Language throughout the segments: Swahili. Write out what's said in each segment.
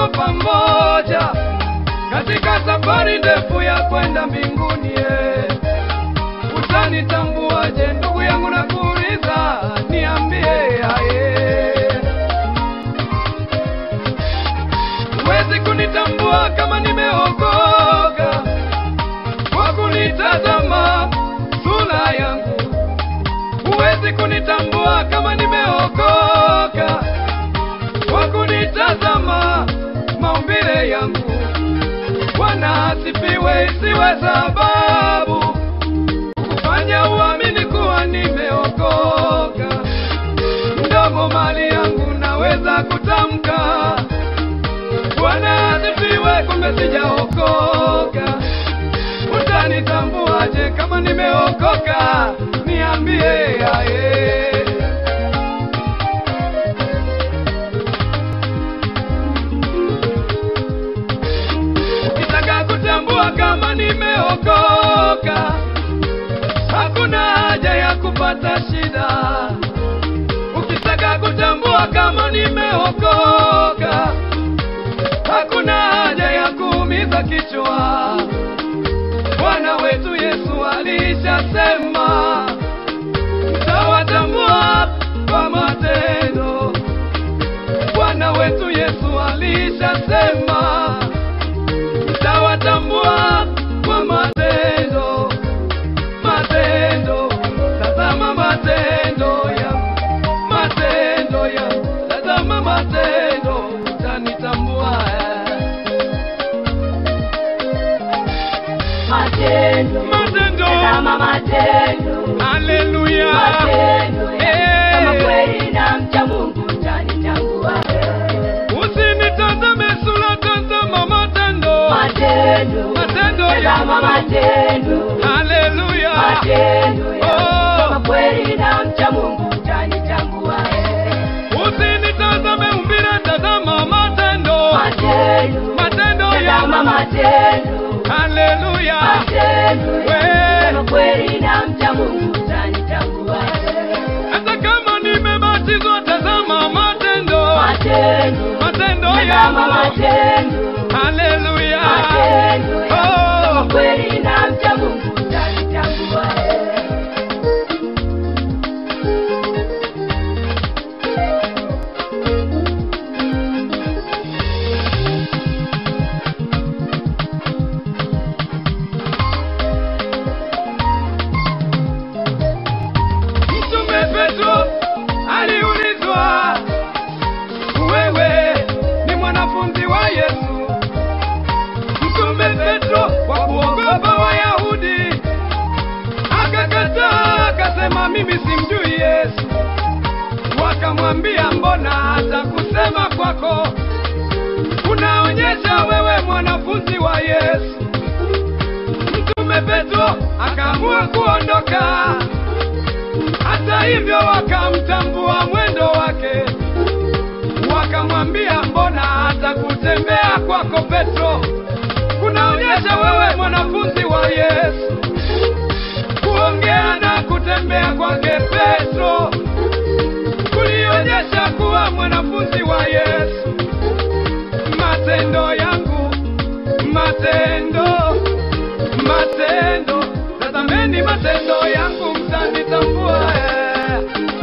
tuko pamoja katika safari ndefu ya kwenda mbinguni. eh. Utanitambuaje ndugu yangu, na kuuliza niambie, aye. Huwezi kunitambua kama nimeokoka kwa kunitazama sura yangu. Huwezi kunitambua kama nimeokoka kwa kunitazama maumbile yangu. Bwana asifiwe, isiwe sababu kufanya uamini kuwa nimeokoka. Mdomo mali yangu naweza kutamka Bwana asifiwe, kumbe sijaokoka. Utanitambuaje kama nimeokoka? Niambie aye. Ukitaka kutambua kama nimeokoka, hakuna haja ya kupata shida. Ukitaka kutambua kama nimeokoka, hakuna haja ya kuumiza kichwa. Bwana wetu Yesu alishasema, mtawatambua kwa matendo. Bwana wetu Yesu alishasema, mtawatambua kwa matendo. Matendo, tazama matendo ya matendo ya tazama matendo, utanitambua Matendo, Matendo. tazama matendo, Haleluya. matendo ya Eh. kama kweli na mcha Mungu utanitambua. Usinitazame sura, tazama matendo. Matendo, Matendo ya tazama matendo, Haleluya. matendo ya Oh. kama kweli na mcha Mungu utanitambua. Usinitazame umbile, tazama matendo. Matendo, Matendo tazama ya matendo, Haleluya. matendo ya We. kama kweli na mcha Mungu utanitambua. Hata kama nimebatizwa, tazama matendo. Matendo, Matendo tazama ya matendo, Haleluya. matendo ya Oh. kama kweli na mcha Mungu utanitambua. Mtume Petro aliulizwa, wewe ni mwanafunzi wa Yesu? Mtume Petro kwa kuogopa Wayahudi akakataa, akasema mimi simjui Yesu. Wakamwambia, mbona hata kusema kwako unaonyesha wewe mwanafunzi wa Yesu? Mtume Petro akaamua kuondoka. Hata hivyo wakamtambua mwendo wake, wakamwambia mbona hata kutembea kwako Petro kunaonyesha wewe mwanafunzi wa Yesu. Kuongea na kutembea kwake Petro kulionyesha kuwa mwanafunzi wa Yesu. Matendo yangu, matendo, matendo, tazameni matendo yangu, mtanitambua eh.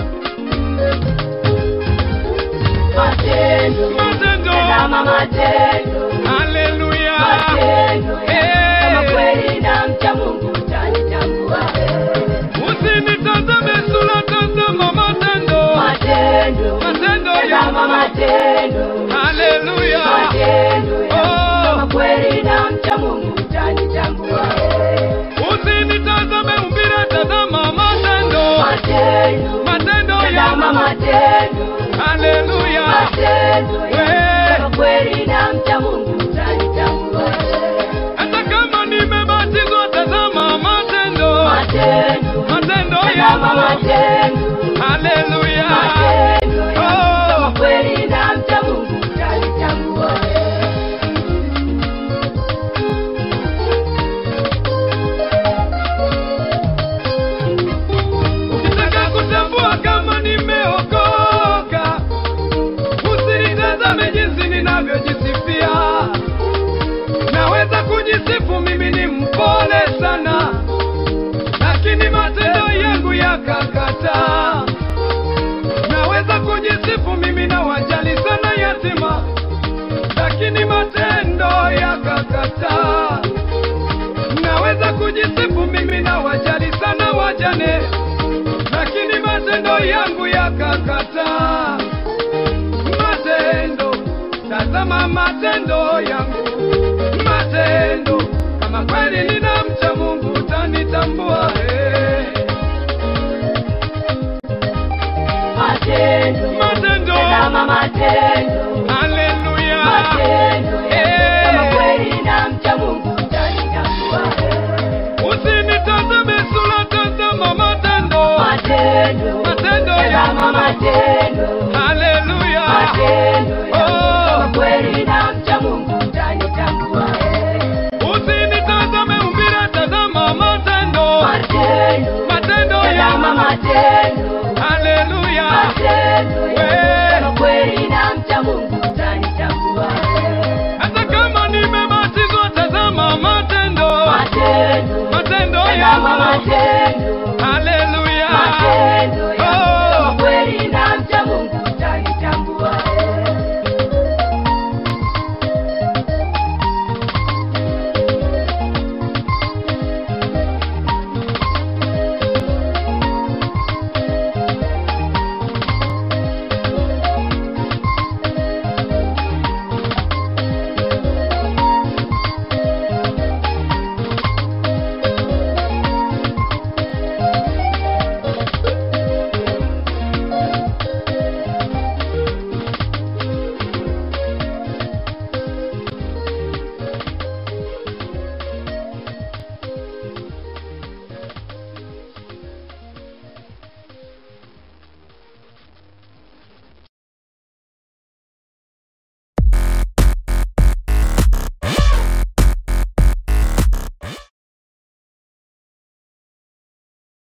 Matendo, Matendo. tazama matendo, Haleluya. matendo ya Eh. kama kweli na mcha Mungu utanitambua. Usinitazame sura, tazama matendo. Matendo, Matendo tazama ya matendo, Haleluya. matendo ya Oh. kama kweli na mcha Mungu utanitambua. Usinitazame umbile, tazama matendo. Matendo, Matendo tazama ya matendo, Haleluya. matendo ya Eh. kama kweli na mcha Mungu utanitambua. Hata kama nimebatizwa, tazama matendo. Matendo, Matendo tazama ya matendo, Haleluya. matendo ya Oh. kama kweli na mcha Mungu utanitambua. Ukitaka kutambua kama nimeokoka, usinitazame jinsi ninavyojisifia. matendo yangu yakakataa matendo tazama matendo yangu matendo kama kweli ninamcha mungu utanitambua eh. Matendo. Matendo. Tazama matendo. haleluya Matendo yangu. Eh. Kama kweli namcha Mungu utanitambua. usinitazame sura tazama matendo Matendo. Matendo Tazama yangu. matendo. haleluya Matendo yangu. Oh. Kama kweli namcha Mungu utanitambua. usinitazame umbile tazama matendo Matendo. matendo Tazama yangu matendo. haleluya Matendo yangu. We.